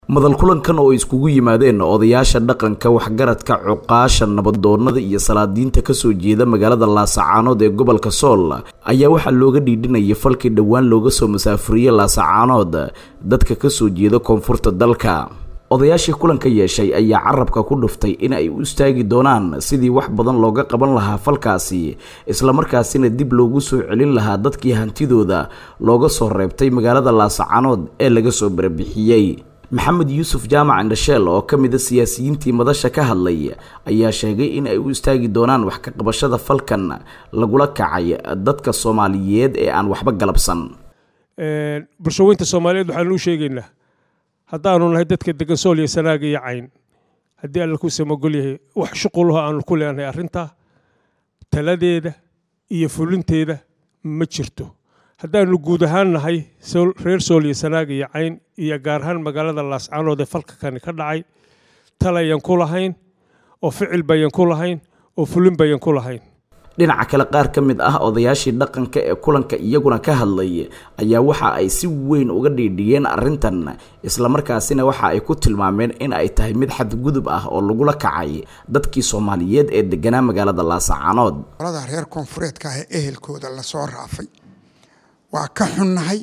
madal kulankan oo iskugu yimaadeen odayaasha dhaqanka waxgaradka cuqaasha nabadoonada iyo salaadiinta kasoo jeeda magaalada laasacaanood ee gobolka sool ayaa waxaa looga dhiidhinayay falkii dhowaan looga soo masaafuriyey laasacaanood dadka kasoo jeeda koonfurta dalka odayaashii kulanka yeeshay ayaa carabka ku dhuftay in ay u istaagi doonaan sidii wax badan looga qaban lahaa falkaasi islamarkaasina dib loogu soo celin lahaa dadkii hantidooda looga soo reebtay magaalada laasacaanood ee laga soo barbixiyey maxamed yuusuf jaamac indhasheel oo ka mid a siyaasiyiintii madasha ka hadlay ayaa sheegay in ay u istaagi doonaan wax ka qabashada falkan lagula kacay dadka soomaaliyeed ee aan waxba galabsan bulshaweynta soomaaliyeed waxaanu u sheegaynaa haddaanu nahay dadka degan sool iyo sanaaga iyo cayn haddii alla ku samagol yahay wax shuqulaho aanu ku leenahay arrintaa taladeeda iyo fulinteeda ma jirto haddaanu guud ahaan nahay reer sool iyo sanaaga iyo cayn iyo gaar ahaan magaalada laascaanood ee falka kani ka dhacay talayan ku lahayn oo ficil bayan ku lahayn oo fulin bayan ku lahayn dhinaca kale qaar ka mid ah odayaashii dhaqanka ee kulanka iyaguna ka hadlay ayaa waxa ay si weyn uga dhiidhiyeen arrintan islamarkaasina waxa ay ku tilmaameen in ay tahay mid xadgudub ah oo lagula kacay dadkii soomaaliyeed ee deganaa magaalada laasacaanood qolada reer koonfureedka ah ee ehelkooda lasoo raafay waa ka xunnahay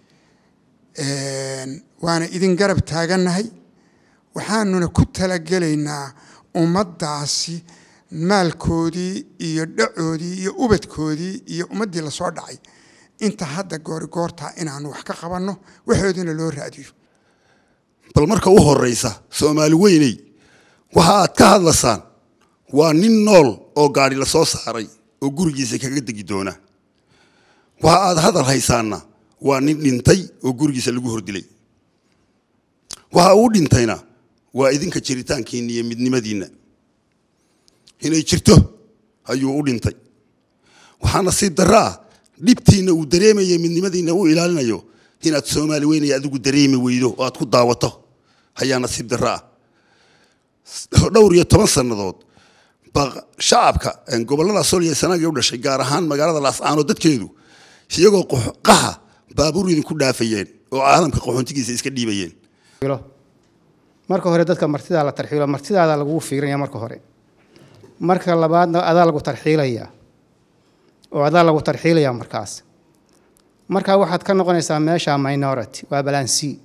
waana idin garab taagannahay waxaanuna ku talagelaynaa ummaddaasi maalkoodii iyo dhacoodii iyo ubadkoodii iyo ummaddii lasoo dhacay inta hadda goori goortaa inaanu wax ka qabanno waxoodina loo raadiyo bal marka u horeysa soomaali weyney waxa aad ka hadlasaan waa nin nool oo gaadhi la soo saaray oo gurigiisa kaga degi doona waxa aad hadal haysaanna waa nin dhintay oo gurigiisa lagu hordilay waxa uu dhintayna waa idinka jiritaankiinna iyo midnimadiinna inay jirto ayuu u dhintay waxaa nasiib darro ah dhibtiinna uu dareemaya midnimadiinna u ilaalinayo inaad soomaali weynaya adigu dareemi weydo oo aad ku daawato ayaa nasiib darro ah dhowr iyo toban sannadood baa shacabka gobollada sool iyo sanaagii u dhashay gaar ahaan magaalada laascaanood dadkeedu iyagoo qaxa baabuur idinku dhaafayeen oo caalamka qaxoontigiisa iska dhiibayeen marka hore dadka martidaa la tarxiilo martidaada lagugu fiirinaya marka hore marka labaadna adaa lagu tarxiilayaa oo adaa lagu tarxiilayaa markaas markaa waxaad ka noqonaysaa meesha minority waa balaan c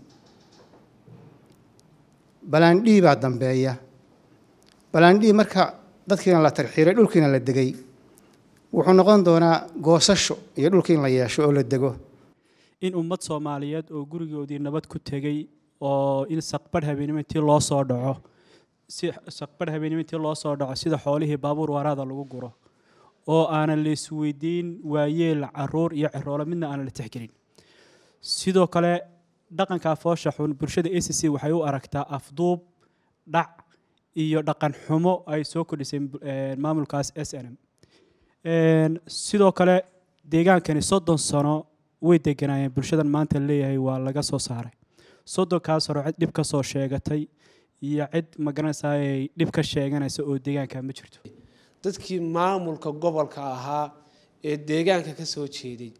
balaan d baa dambeeya balaan d marka dadkiina la tarxiilay dhulkiina la degay wuxuu noqon doonaa goosasho iyo dhulkii in la yeesho oo la dego in ummad soomaaliyeed oo gurigoodii nabad ku tegey oo in saqbarh habeenimo intii loo soo dhaco si saqbarh habeenimo intii loo soo dhaco sida xoolihii baabuur waraada lagu guro oo aanan la isweydiin waayeel caruur iyo ciroolo midna aanan la tixgelin sidoo kale dhaqanka foosha xun bulshada a c c waxay u aragtaa afduub dhac iyo dhaqan xumo ay soo kordhisay maamulkaas s n m sidoo kale deegaankani soddon sano way deganaayeen bulshadan maanta leeyahay waa laga soo saaray soddonkaas hore cid dhib ka soo sheegatay iyo cid magaranaysaa ay dhib ka sheeganaysa oo deegaanka ma jirto dadkii maamulka gobolka ahaa ee deegaanka ka soo jeeday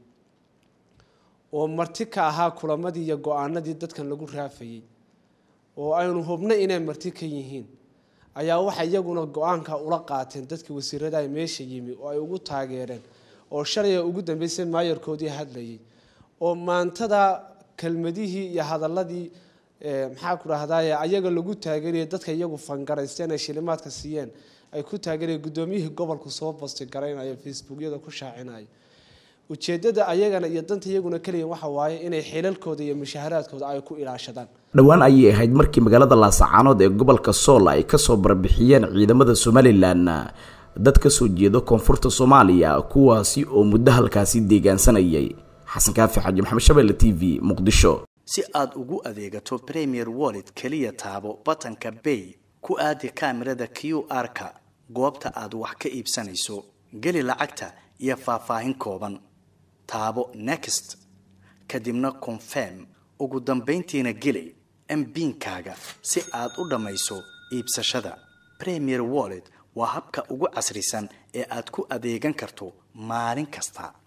oo marti ka ahaa kulamadii iyo go-aanadii dadkan lagu raafayey oo aynu hubno inay marti ka yihiin ayaa waxay iyaguna go-aanka ula qaateen dadkii wasiirada meesha yimi oo ay ugu taageereen oo shalaya ugu dambeysay maayarkoodii hadlayay oo maantada kelmadihii iyo hadaladii maxaa ku dhahdaye ayaga lagu taageeraya dadka iyagu fangaraysteen ay shilimaadka siiyeen ay ku taageeraya guddoomiyihii gobolku soo basti garaynaya facebookyada ku shaacinaya ujeedada ayagana iyo danta iyaguna keliya waxa waaye inay xilalkooda iyo mushaharaadkooda ay ku ilaashadaan dhowaan ayay ahayd markii magaalada laasacaanood ee gobolka sool ay kasoo barbixiyeen ciidamada somalilan dad kasoo jeeda koonfurta soomaaliya kuwaasi oo muddo halkaasi deegaansanayay xasan kaafi xaji maxamed shabeelle t v muqdisho si aad ugu adeegato premier wallet keliya taabo batanka bay ku aadi kaamirada q r-ka goobta aad wax ka iibsanayso geli lacagta iyo faahfaahin kooban taabo next kadibna confirm ugu dambayntiina geli mbiinkaaga si aad u dhammayso iibsashada premier wallet waa habka ugu casrisan ee aad ku adeegan karto maalin kasta